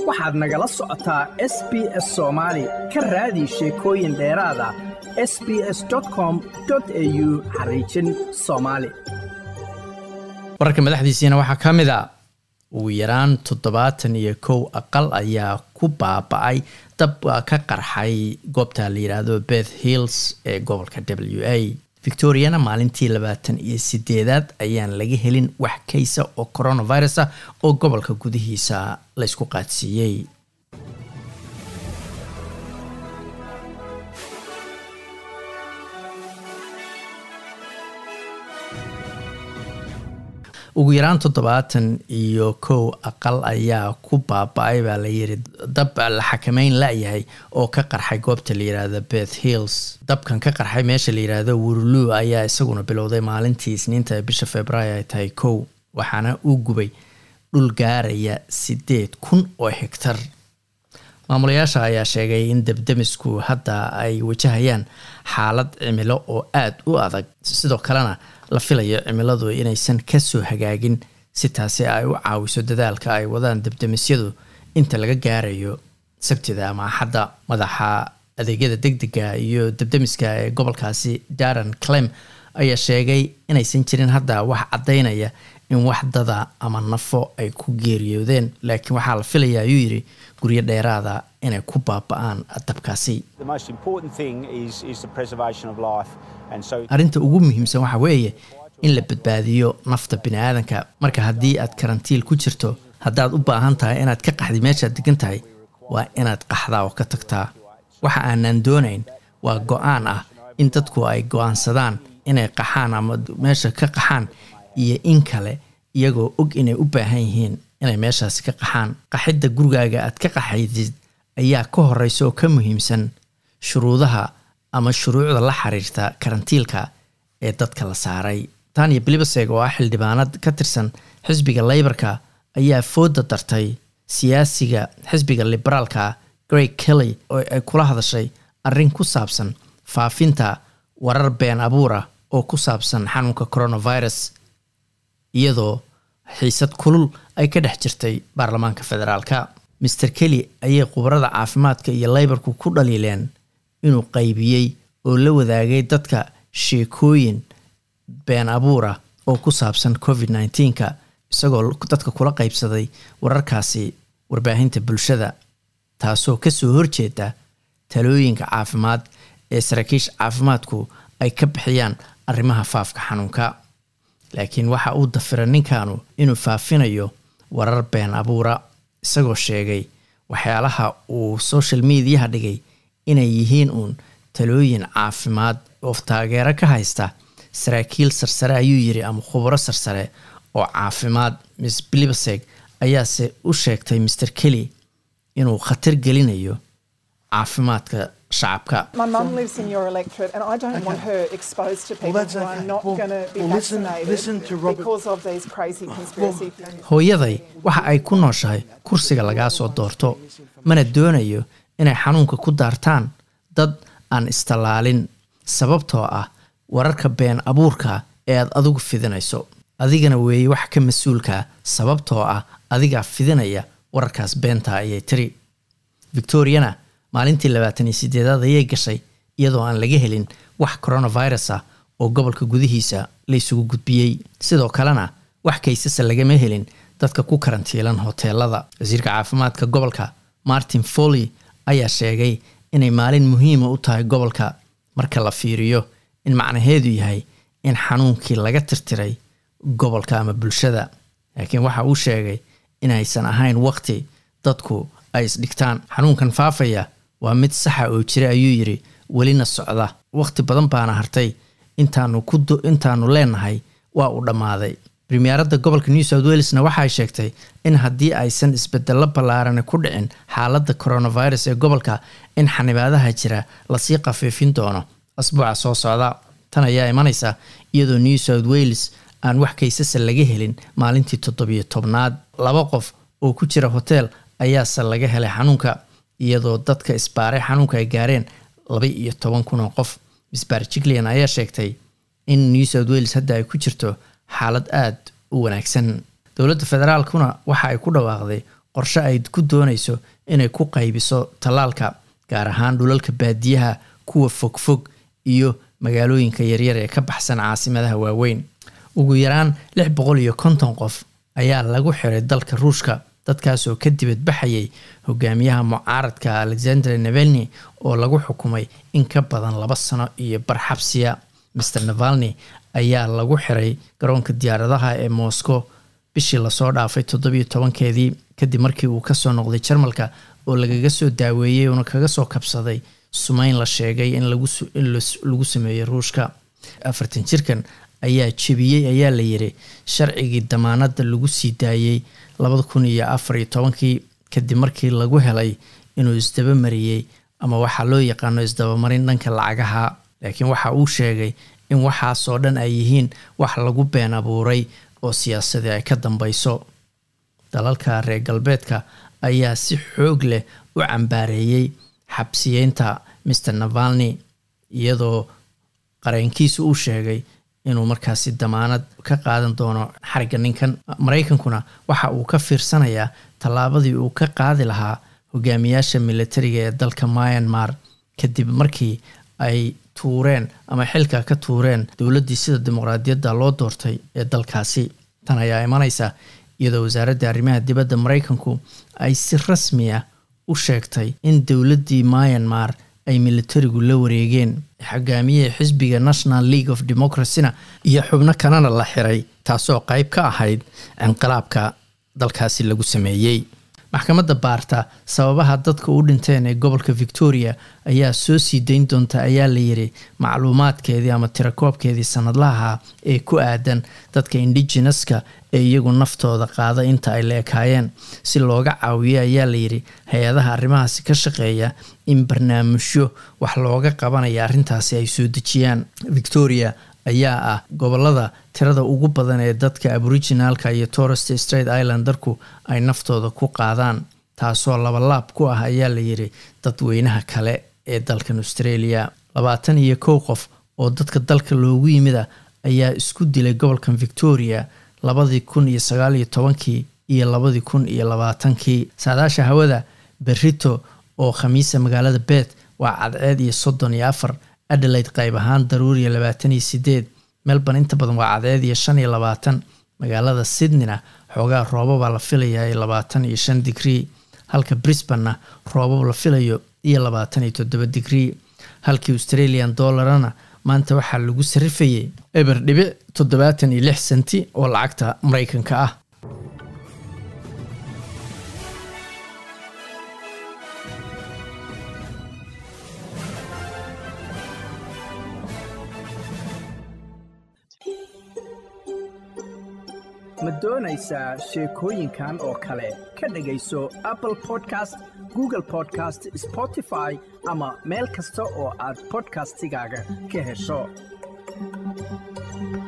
waxaad nagala socotaa s b s soomaali ka raadi sheekooyin dheeraada s b s com au xariijin soomaali wararka madaxdiisiina waxaa ka mid a ugu yaraan toddobaatan iyo kow aqal ayaa ku baaba-ay dab ka qarxay goobta la yidhaahdo beth hills ee gobolka w a victoriana maalintii labaatan iyo sideedaad ayaan laga helin wax kaysa oo coronavirus ah oo gobolka gudihiisa laysku qaadsiiyey ugu yaraan toddobaatan iyo kow aqal ayaa ku baaba-ay baa la yiri dab la xakameyn la-yahay oo ka qarxay goobta la yiraahdo beth hills dabkan ka qarxay meesha la yiraahdo wurlu ayaa isaguna bilowday maalintii isniinta ee bisha februaayo ay tahay kow waxaana uu gubay dhul gaaraya sideed kun oo hegtar maamulayaasha ayaa sheegay in debdemisku hadda ay wajahayaan xaalad cimilo oo aada u adag sidoo kalena la filayo cimiladu inaysan kasoo hagaagin si taasi ay u caawiso dadaalka ay wadaan debdemisyadu inta laga gaarayo sabtida ama axadda madaxa adeegyada degdega iyo debdemiska ee gobolkaasi daran clem ayaa sheegay inaysan jirin hadda wax caddaynaya in wax dada ama nafo ay ku geeriyoodeen laakiin waxaa la filaya ayuu yidhi guryo dheeraada inay ku baaba-aan dabkaasi arrinta ugu muhiimsan waxa weeye in la badbaadiyo nafta bini-aadanka marka haddii aad karantiil ku jirto haddaad u baahan tahay inaad ka qaxdi meeshaad degan tahay waa inaad qaxdaa oo ka tagtaa waxa aanan doonayn waa go-aan ah in dadku ay go-aansadaan inay qaxaan ama meesha ka qaxaan iyo in kale iyagoo og inay u baahan yihiin inay meeshaasi ka qaxaan qaxidda gurigaaga aad ka qaxaydid ayaa ka horeysa oo ka muhiimsan shuruudaha ama shuruucda la xiriirta karantiilka ee dadka la saaray tanya bilibaseg oo ah xildhibaanad ka tirsan xisbiga leybarka ayaa fooda dartay siyaasiga xisbiga liberaalka greg kelly oo ay kula hadashay arrin ku saabsan faafinta warar been abuura oo ku saabsan xanuunka coronavirus iyadoo xiisad kulul ay ka dhex jirtay baarlamaanka federaalka master kelly ayay khubarada caafimaadka iyo leybarku ku dhaliileen inuu qaybiyey oo la wadaagay dadka sheekooyin been abuura oo ku saabsan covid nneteen-ka isagoo dadka kula qaybsaday wararkaasi warbaahinta bulshada taasoo kasoo horjeeda talooyinka caafimaad ee saraakiisha caafimaadku ay ka bixiyaan arrimaha faafka xanuunka laakiin waxa uu dafira ninkanu inuu faafinayo warar been abuura isagoo sheegay waxyaalaha uu social mediaha dhigay inay yihiin uun talooyin caafimaad oo taageero ka haysta saraakiil sarsare ayuu yiri ama khubaro sarsare oo caafimaad miss blibaseg ayaase u sheegtay master kelly inuu khatar gelinayo caafimaadka shacabka hooyaday waxa ay ku nooshahay kursiga lagaa soo doorto mana doonayo inay xanuunka ku daartaan dad aan istallaalin sababtoo ah wararka been abuurka ee aad adigu fidinayso adigana weeye wax ka mas-uulkaa sababtoo ah adigaa fidinaya wararkaas beenta ayay tiri victoriana maalintii labaatan iyo sideedaad ayay gashay iyadoo aan laga helin wax coronavirus ah oo gobolka gudihiisa laysugu gudbiyey sidoo kalena wax kaysasa lagama helin dadka ku karantiilan hoteelada wasiirka caafimaadka gobolka martin foley ayaa sheegay inay maalin muhiima u tahay gobolka marka la fiiriyo in macnaheedu yahay in xanuunkii laga tirtiray gobolka ama bulshada laakiin waxa uu sheegay inaysan ahayn waqti dadku ay isdhigtaan xanuunkan faafaya waa mid saxa oo jira ayuu yiri welina socda waqti badan baana hartay intaanu ku intaanu leenahay waa uu dhammaaday primiyaaradda gobolka new south welesna waxay sheegtay in haddii aysan isbedello ballaarani ku dhicin xaaladda coronavirus ee gobolka in xanibaadaha jira lasii khafiifin doono asbuuca soo socda tan ayaa imanaysa iyadoo new south wales aan wax kaysasa laga helin maalintii toddobiyo tobnaad laba qof oo ku jira hotel ayaase laga helay xanuunka iyadoo dadka isbaaray xanuunka ay gaareen laba iyo toban kun oo qof misbaar jiglean ayaa sheegtay in new south wales hadda ay ku jirto xaalad aada u wanaagsan dowladda federaalkuna waxa ay ku dhawaaqday qorshe ay ku doonayso inay ku qaybiso tallaalka gaar ahaan dhulalka baadiyaha kuwa fogfog iyo magaalooyinka yaryar ee ka baxsan caasimadaha waaweyn ugu yaraan lix boqol iyo konton qof ayaa lagu xiray dalka ruushka dadkaasoo ka dibadbaxayay hogaamiyaha mucaaradka alexander nevelni oo lagu xukumay in ka badan laba sano iyo barxabsiya master navalni ayaa lagu xiray garoonka diyaaradaha ee moscow bishii lasoo dhaafay toddobiyo tobankeedii kadib markii uu kasoo noqday jarmalka oo lagaga soo daaweeyey uuna kaga soo kabsaday sumeyn la sheegay in lagu sameeyey ruushka afartan jirkan ayaa jebiyey ayaa la yiri sharcigii damaanada lagu sii daayey labada kun iyo afar iyo tobankii kadib markii lagu helay inuu isdaba mariyey ama waxaa loo yaqaano isdabamarin dhanka lacagaha laakiin waxa uu sheegay in waxaasoo dhan ay yihiin wax lagu been abuuray oo siyaasadii ay ka dambeyso dalalka reer galbeedka ayaa si xoog leh u cambaareeyey xabsiyeynta master navalni iyadoo qareenkiisu uu sheegay inuu markaasi damaanad ka qaadan doono xariga ninkan maraykankuna waxa uu ka fiirsanayaa tallaabadii uu ka qaadi lahaa hogaamiyaasha militariga ee dalka myanmar kadib markii ay tuureen ama xilka ka tuureen dowladdii sida dimuqraadiyadda loo doortay ee dalkaasi tan ayaa imanaysa iyadoo wasaaradda arrimaha dibadda maraykanku ay si rasmi ah u sheegtay in dowladdii myanmar ay militarigu la wareegeen xogaamiyihii xisbiga national league of democracyna iyo xubno kalena la xiray taasoo qayb ka ahayd inqilaabka dalkaasi lagu sameeyey maxkamadda baarta sababaha dadka u dhinteen ee gobolka victoria ayaa soo sii dayn doonta ayaa la yiri macluumaadkeedii ama tirakoobkeedii sanadlaha ee ku aadan dadka indigeneska ee iyagu naftooda qaada inta ay la ekaayeen si looga caawiyo ayaa layidhi hay-adaha arrimahaasi ka shaqeeya in barnaamijyo wax looga qabanaya arrintaasi ay soo dejiyaan victoria ayaa ah gobolada tirada ugu badan ee dadka aboriginalka iyo torrest straight islandarku ay naftooda ku qaadaan taasoo labalaab ku ah ayaa layidhi dadweynaha kale ee dalkan australia labaatan iyo kow qof oo dadka dalka loogu yimida ayaa isku dilay gobolkan victoria labadii kun iyo sagaal iyo tobankii iyo labadii kun iyo labaatankii saadaasha hawada berito oo khamiisa magaalada bet waa cadceed iyo soddon iyo afar adelaide qayb ahaan daruuriya labaatan iyo sideed melbourne inta badan waa cadceed iyo shan iyo labaatan magaalada sydneyna xoogaa roobabaa la filayaa labaatan iyo shan digrii halka brisbanna roobab la filayo iyo labaatan iyo toddoba digrii halkii australian dollarana maanta waxaa lagu sarifayay eber dhibic toddobaatan iyo lix senti oo lacagta maraykanka ah ma doonaysaa sheekooyinkan oo kale ka dhegayso apple podcast google podcast spotify ama meel kasta oo aad podcastigaaga ka hesho